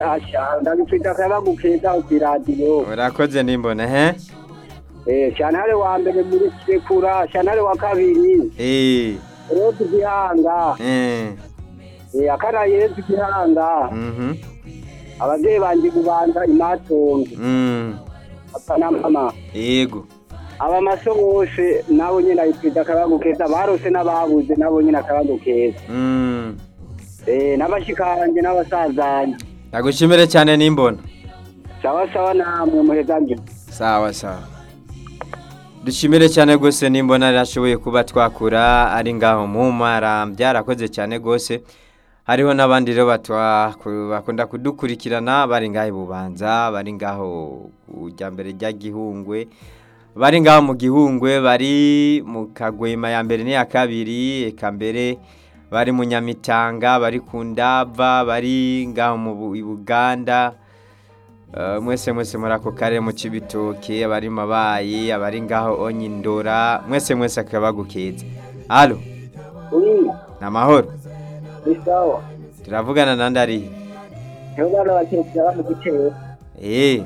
asha ndabifite akayabagu keza ku iradiyo urakoze nimbona he Eh, shantare wa mbere muri sekura shantare wa kabiri Eh, rodi gihanga eh, Eh, akana yezu gihanga mhm, abavyeyi banje kubanza imatongo mm, papa na mama yego abamaso bose nabo nyene abifite akayabagu keza barose n'ababuze nabo nyene akayabagu keza mm. Eh, n'abashikanje n'abasazanje ndagushimire cyane nimbona sawa sawa namwe muhezanje sawa sawa dushimire cyane rwose nimbona yarashoboye kuba twakura ari ngaho mu mara byarakoze cyane rwose hariho n'abandi rero batwa- ku- bakunda kudukurikirana bari ngaho i bubanza bari ngaho kujya mbere rya gihungwe bari ngaho mu gihungwe bari mu kagwema ya mbere n'iya kabiri eka mbere bari mu nyamitanga bari ku ndava bari ngaho mu Bu- i buganda Uh, mwese mwese muri ako karere mu cibitoke abari mabayi abari ngaho onyindora mwese mwese akabagu keza alo uri namahoro ni sawa turavugana nandi arihe nibo bana bakekera ba mu gitero eh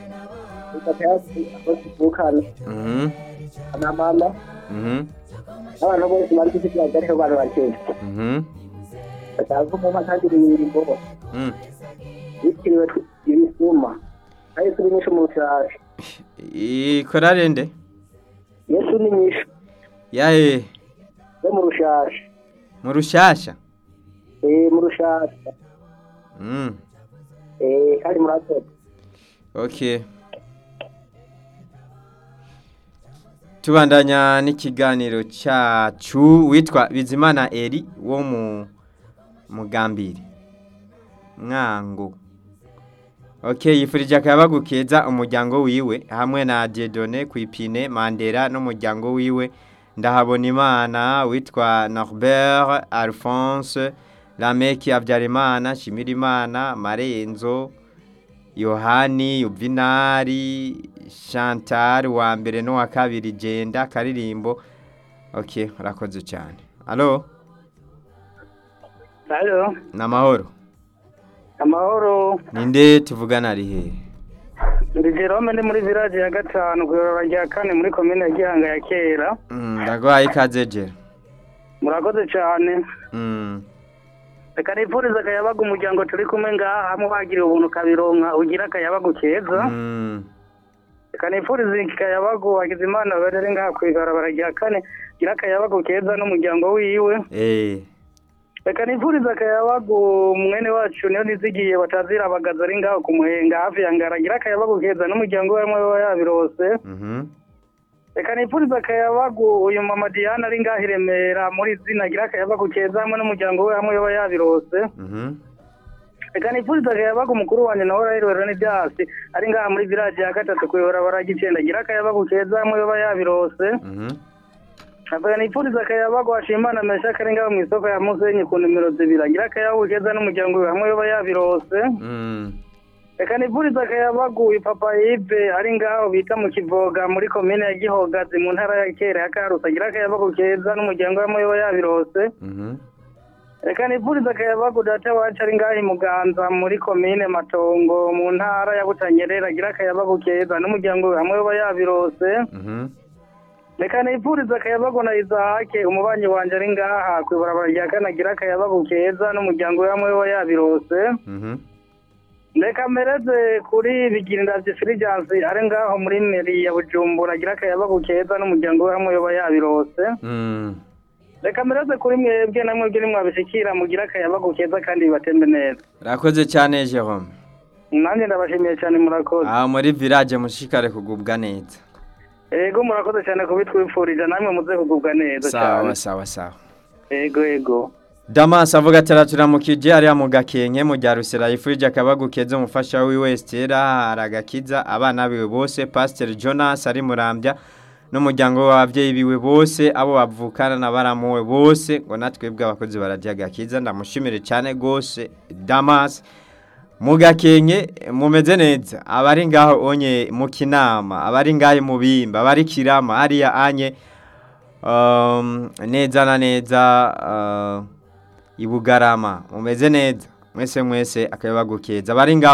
bakavukana mhm na mama mhm n'abantu bose bari kuzigira ariho bana bakekera mhm batazi umuma kandi ibiringo mm. bitiriwe ibisuma na yesu ni nyinshi mu rushashi ikorare nde yesu ni nyinshi yahe yo mu rushashi mu rushasha eh mu rushashi mm. eh kandi murakoze okay tubandanya n'ikiganiro cyacu witwa bizimana eri wo mu mugambiri mwango okay yifurije akayabagu keza umuryango wiwe hamwe na Dieudonné ku ipine mandera n'umuryango wiwe ndahabona imana witwa norbert alphonse lameki habyarimana shimirimana marenzo yohani yuvinari chantal wa mbere n'uwa kabiri genda karirimbo ok urakoze cyane alo halo ni amahoro amahoro ninde tuvugana ari hehe ndi jerome ndi muri village ya gatanu ku ibarabara rya kane muri komine ya gihanga ya kera Mm, ndagwaye ikaze jera murakoze cyane Mm, reka nipfuriza akayabaga umuryango turi kumwe ngaha hamwe bagiriye ubuntu kabironka ugira akayabagu keza mm, reka nipfuriza akayabagu wagize imana bari ngaha ku ibarabara rya kane ugira akayabagu keza n'umuryango wiwe eh, reka nipfuriza akayabagu mwene wacu niyo nizigiye batazira abagaza ari ngaho ku muhenga hafi ya ngara agira akayabagu keza n'umuryango we hamwe baba yabirose mhm, reka nipfuriza akayabagu uyu mama diana ari ngaho i remera muri zina agira akayabagu keza hamwe n'umuryango we hamwe baba yabirose mhm, reka nipfuriza akayabagu umukuru wanjye nawe urahirwera n'ibyasi ari ngaha muri village ya gatatu ku ibarabara ry'icenda agira akayabagu keza hamwe baba yabirose mhm, reka nipfuriza akayabagu hashimana mesha kari ngaho mu isoko ya musenyi ku nimero zibiri agira akayabagu keza n'umuryango we hamwe baba yabirose mm, reka nipfuriza akayabagu papa yive ari ngaho bita mu kivoga muri komine ya gihogazi mu ntara ya kera ya karusi agira akayabagu keza n'umuryango we hamwe baba yabirose mhm, reka nipfuriza akayabagu data wacu ari ngaho i muganza muri komine matongo mu ntara ya butanyerera agira akayabagu keza n'umuryango we hamwe baba yabirose mhm, reka nipfuriza akayabagu na izahake umubanyi wanje ari ngaha ku ibarabara rya kane agira akayabagu keza n'umuryango we hamwe baba yabirose mhm, reka mpereze kuri bigirindavye filijansi ari ngaho muri meri ya bujumbura agira akayabagu keza n'umuryango we hamwe baba yabirose mm. reka mpereze kuri mwebwe namwe byo nimwabishikira mugira akayabagu keza kandi bibatembe neza urakoze cyane jerome nanjye ndabashimiye cyane murakoze aho muri village mushikare kugubwa neza ego murakoze cyane kubitwifurije namwe muze kugubwa neza cyane sawa sawa sawa ego ego Damas avuga ati araturamukije ariya mu gakenke mu rya rusera yifurije akabagu keza umufasha wiwe Estera aragakiza abana biwe bose Pastor Jonas ari murambya n'umuryango w'ababyeyi biwe bose abo bavukana na baramuwe bose ngo natwebwe abakozi barajya gakiza ndamushimire cyane gose Damas mu gakenke mumeze neza abari ngaho onye mu kinama abari ngaho mu bimba abari kirama ariya anye um, neza na neza uh, ibugarama mumeze neza mwese mwese akayabagu keza bari ngaho